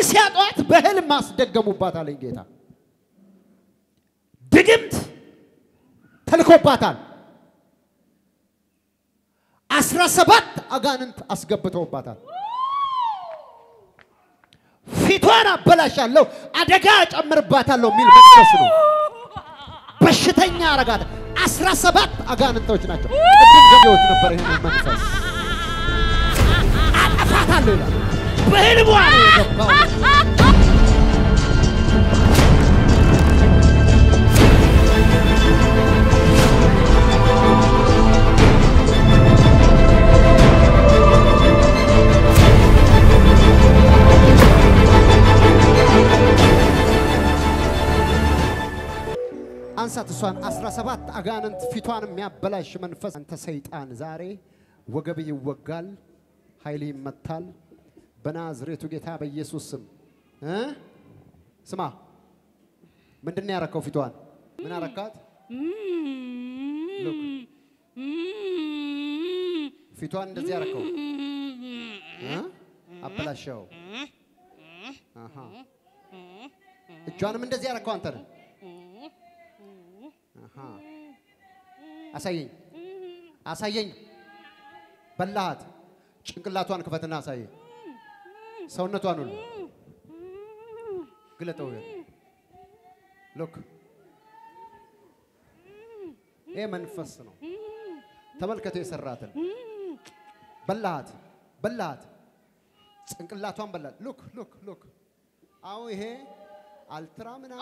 ሲያጧት በህልም አስደገሙባት አለኝ ጌታ። ድግምት ተልኮባታል። አስራ ሰባት አጋንንት አስገብተውባታል። ፊቷን አበላሻለሁ፣ አደጋ ጨምርባታለሁ የሚል መንፈስ ነው። በሽተኛ አረጋት። አስራ ሰባት አጋንንቶች ናቸው። ቅድም ገቢዎች ነበር ይህንን መንፈስ አጠፋታለሁ ይላል። በህልሟ ነው የገባው። አንሳት እሷን 17 አጋንንት ፊቷን የሚያበላሽ መንፈስ አንተ ሰይጣን ዛሬ ወገብ ይወጋል፣ ኃይል ይመታል በናዝሬቱ ጌታ በኢየሱስ ስም እ ስማ ምንድን ነው ያረከው? ፊቷን ምን አረካት? ሉክ ፊቷን እንደዚህ ያረከው እ አበላሸው። አሃ እጇንም እንደዚህ ያረከው አንተ ነህ። አሃ አሳየኝ፣ አሳየኝ። በላሃት። ጭንቅላቷን ክፈትና አሳየኝ። ሰውነቷን ሁሉ ግለጠው። ሎክ ይሄ መንፈስ ነው። ተመልከቱ የሰራትን በላሃት፣ በላሃት። ጭንቅላቷን በላት። ሉክ ሉክ ሉክ። አሁን ይሄ አልትራ ምናምን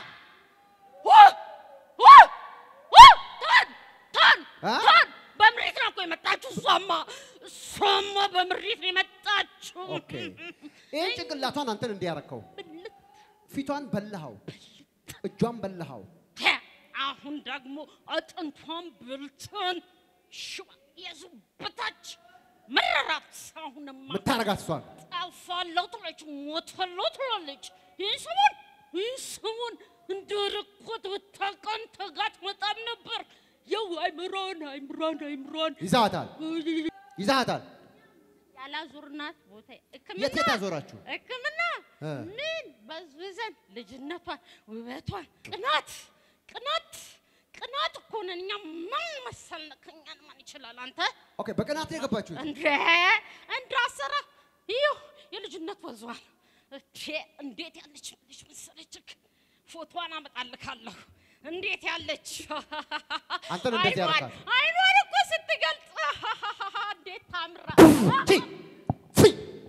አ? በምሪት ነው እኮ የመጣችሁ። እሷማ እሷማ በምሪት ነው የመጣችሁ። ኦኬ ይሄ ጭንቅላቷን አንተን እንዲያረከው ፊቷን በላሃው፣ እጇን በላሃው። ተ አሁን ደግሞ አጥንቷን ብልትን ሽባ የዙበታች መረራት። አሁንማ ምታረጋት እሷን ጠፋለሁ ትላለች፣ ሞታለሁ ትላለች። ይህ ሰሞን ይህ ሰሞን እንደ ርኮት ብታውቀን ተጋት መጣም ነበር። የው አይምሮን አይምሮን አይምሮን ይዛሃታል፣ ይዛሃታል። ያላዙርናት ቦታ ሕክምና የት የት አዞራችሁ? ሕክምና እ። ምን በዝብዘን ልጅነቷን ውበቷን ቅናት ቅናት ቅናት እኮ ነን እኛ። ማን መሰልን? ከእኛን ማን ይችላል? አንተ ኦኬ በቅናት ነው የገባችሁት። እንደ እንዳሰራ ይኸው የልጅነት ወዟን እቴ እንዴት ያለች ልጅ መሰለችክ። ፎቶዋን አመጣልካለሁ። እንዴት ያለች አንተን እንደዚህ አይኗን- ያደርጋል። አይኗን እኮ ስትገልጽ እንዴት ታምራ ቺ ፊ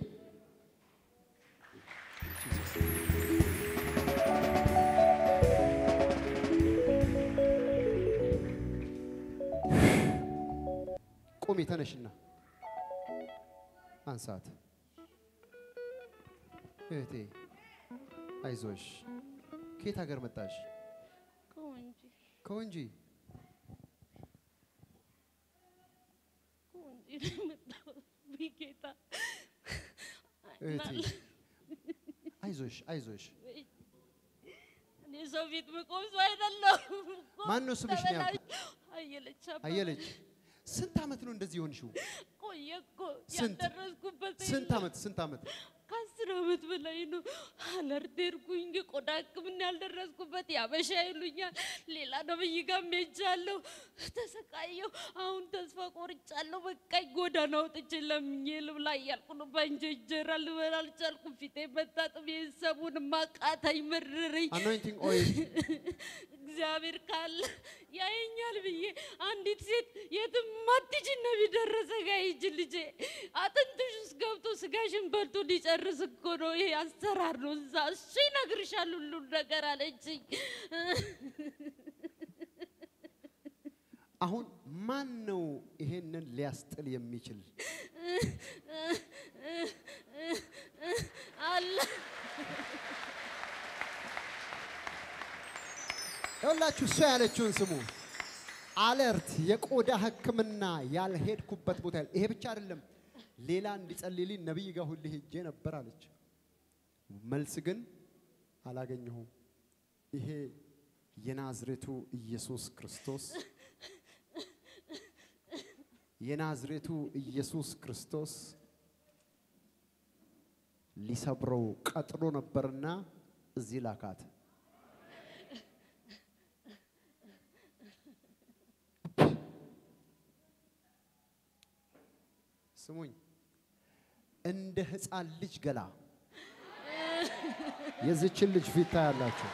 ቁሚ ተነሽና አንሳት። እህቴ አይዞሽ። ከየት ሀገር መጣሽ? ከወንጂ ከወንጂ። ከወንጂ ነው የመጣሁት። ውይ ጌታ እህቴ አይዞሽ፣ አይዞሽ። እኔ ሰው ፊት መቆም ሰው አይደለሁም እኮ። ማን ነው ስምሽ ነው ያልኩት? ተበላሽ- አየለች አበበ። አየለች ስንት ዓመት ነው እንደዚህ የሆንሽው? ቆየ እኮ ስንት? ያልደረስኩበት ስንት የለም። ዓመት ስንት ዓመት? ከአስር ዓመት በላይ ነው። አለርት ሄድኩኝ፣ ቆዳ ሕክምና ያልደረስኩበት ያበሻ ይሉኛል። ሌላ ነብይ ጋር ሄጃለሁ፣ ተሰቃየሁ። አሁን ተስፋ ቆርጫለሁ። በቃኝ፣ ጎዳና ወጥቼ ለምኜ ልብላ እያልኩ ነው። በእንጀራ ልበላ አልቻልኩም። ፊቴ መታጠብ የሰቡን ማቃታኝ መረረኝ። አኖይንቲንግ ኦይል እግዚአብሔር ካለ ያየኛል ብዬ አንዲት ሴት የትም ማትጅ ነቢ ደረሰ ጋ ሂጅ ልጄ አጥንትሽ ውስጥ ገብቶ ስጋሽን በልቶ ሊጨርስ እኮ ነው። ይሄ አሰራር ነው። እዛ እሱ ይነግርሻል ሁሉን ነገር አለችኝ። አሁን ማን ነው ይሄንን ሊያስጥል የሚችል? አለ ይኸውላችሁ እሷ ያለችውን ስሙ። አለርት የቆዳ ሕክምና ያልሄድኩበት ቦታ የለም። ይሄ ብቻ አይደለም፣ ሌላ እንዲጸልይልኝ ነቢይ ጋር ሁሌ ሄጄ ነበር አለች። መልስ ግን አላገኘሁም። ይሄ የናዝሬቱ ኢየሱስ ክርስቶስ የናዝሬቱ ኢየሱስ ክርስቶስ ሊሰብረው ቀጥሮ ነበርና እዚህ ላካት። ስሙኝ፣ እንደ ሕፃን ልጅ ገላ የዚችን ልጅ ፊት ታያላችሁ።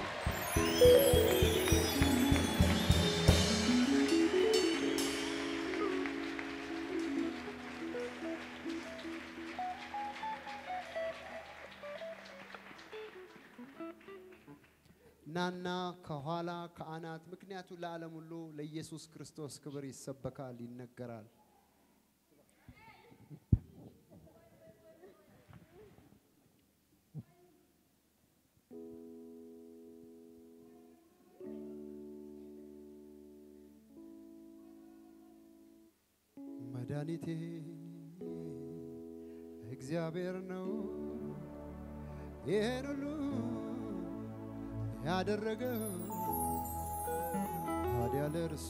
ናና ከኋላ ከአናት ምክንያቱ ለዓለም ሁሉ ለኢየሱስ ክርስቶስ ክብር ይሰበካል፣ ይነገራል። መድኃኒቴ እግዚአብሔር ነው ይህን ሁሉ ያደረገው ታዲያ ለእርሱ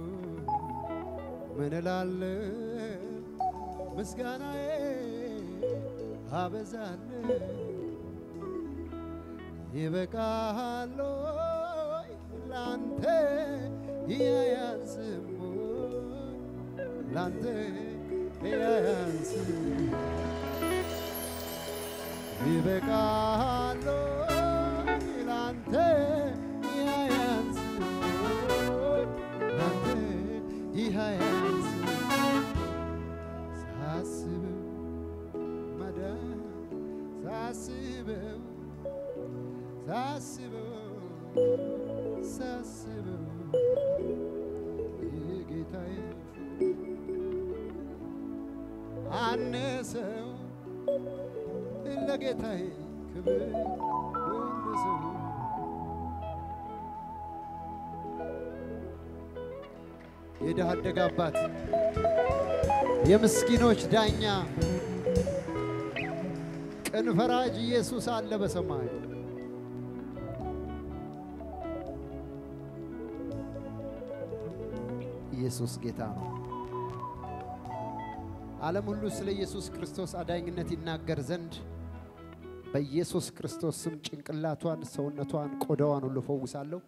ምን እላለሁ? ምስጋናዬ አበዛለሁ። ይበቃሃል ሆይ ላንተ ያያዝም ላንተ ያያዝም ይበቃሃል ሆይ ላንተ ያያዝም ላንተ ያያዝም ሳስበው መዳን ሳስበው ሳስበው ሳስበው የጌታዬ አነሰው ለጌታዬ ክብር አነሰው የድሃ አደግ አባት የምስኪኖች ዳኛ ቅን ፈራጅ ኢየሱስ አለ በሰማይ። ኢየሱስ ጌታ ነው። ዓለም ሁሉ ስለ ኢየሱስ ክርስቶስ አዳኝነት ይናገር ዘንድ በኢየሱስ ክርስቶስ ስም ጭንቅላቷን፣ ሰውነቷን፣ ቆዳዋን ሁሉ ፈውሳለሁ።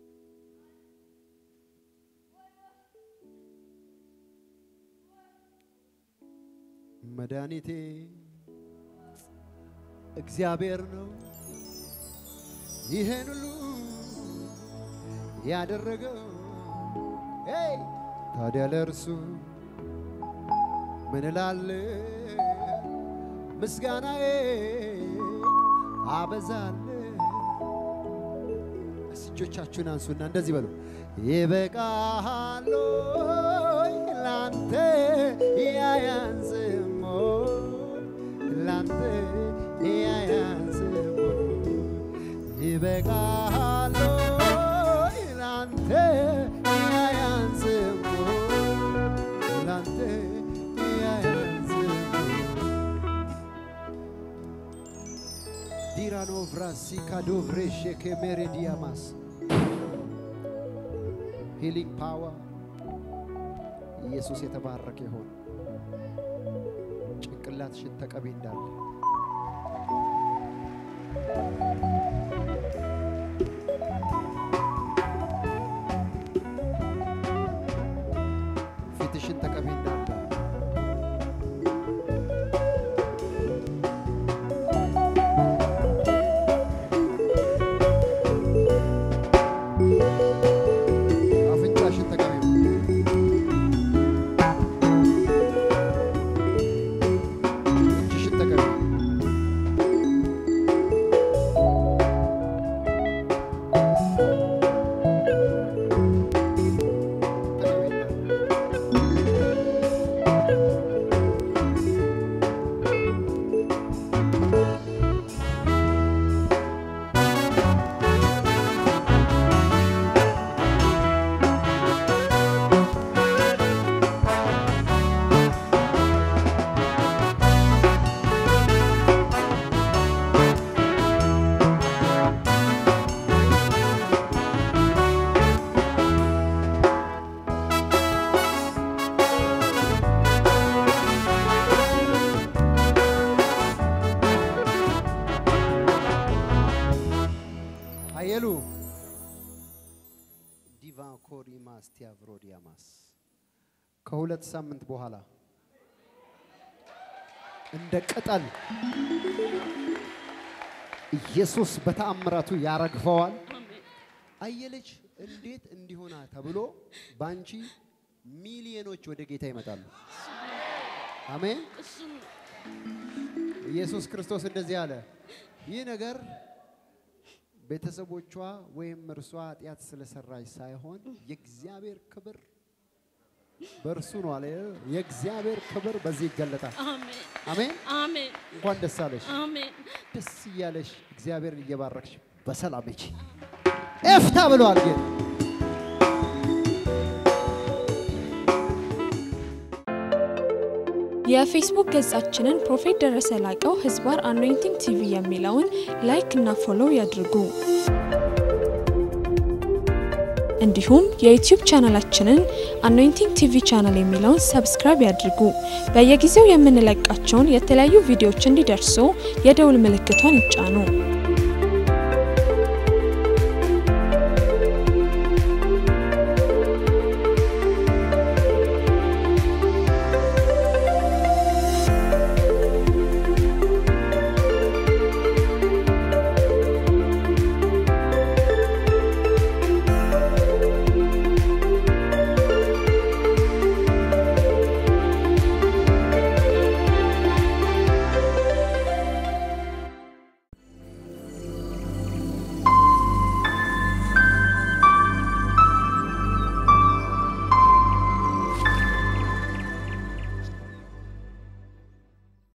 መድኃኒቴ እግዚአብሔር ነው ይህን ሁሉ ያደረገው። ሄይ ታዲያ ለእርሱ ምን እላለሁ? ምስጋናዬ አበዛለሁ። እስቲ እጆቻችሁን አንሱና እንደዚህ በሉ። ይበቃሃል ሆይ ላንተ ያያንስሞ ላንተ ያያንስሞ ይበቃሃል ሆይ ላንተ ያያንስሞ ላንተ ያያንስሞ ዲራኖ ቭራሲ ካዶቭሬሼ ኬሜሬዲያማስ ሂሊንግ ፓወር ኢየሱስ የተባረከ ይሆን። ጭንቅላትሽን ተቀቢ እንዳለ ፊትሽን ተቀቢ እንዳለ አፍንጫሽን ተቀቢ እጅሽን ተቀቢ አየሉ ዲቫኮሪማስ ቲያቭሮዲያማስ ከሁለት ሳምንት በኋላ እንደ ቅጠል ኢየሱስ በተአምራቱ ያረግፈዋል። አሜን አየለች እንዴት እንዲሆና ተብሎ በአንቺ ሚሊዮኖች ወደ ጌታ ይመጣሉ። አሜን። እሱን ኢየሱስ ክርስቶስ እንደዚህ አለ፣ ይህ ነገር ቤተሰቦቿ ወይም እርሷ ኃጢአት ስለሰራች ሳይሆን የእግዚአብሔር ክብር በእርሱ ነው አለ። የእግዚአብሔር ክብር በዚህ ይገለጣል። አሜን አሜን። አሜን እንኳን ደስ አለሽ። አሜን ደስ እያለሽ እግዚአብሔርን እየባረክሽ በሰላም ሂጂ። ኤፍታ ብለዋል ጌታ። የፌስቡክ ገጻችንን ፕሮፌት ደረሰ ላቀው ህዝባር አኖይንቲንግ ቲቪ የሚለውን ላይክ እና ፎሎው ያድርጉ። እንዲሁም የዩቲዩብ ቻናላችንን አኖይንቲንግ ቲቪ ቻናል የሚለውን ሰብስክራይብ ያድርጉ። በየጊዜው የምንለቃቸውን የተለያዩ ቪዲዮዎች እንዲደርሱ የደውል ምልክቷን ይጫኑ።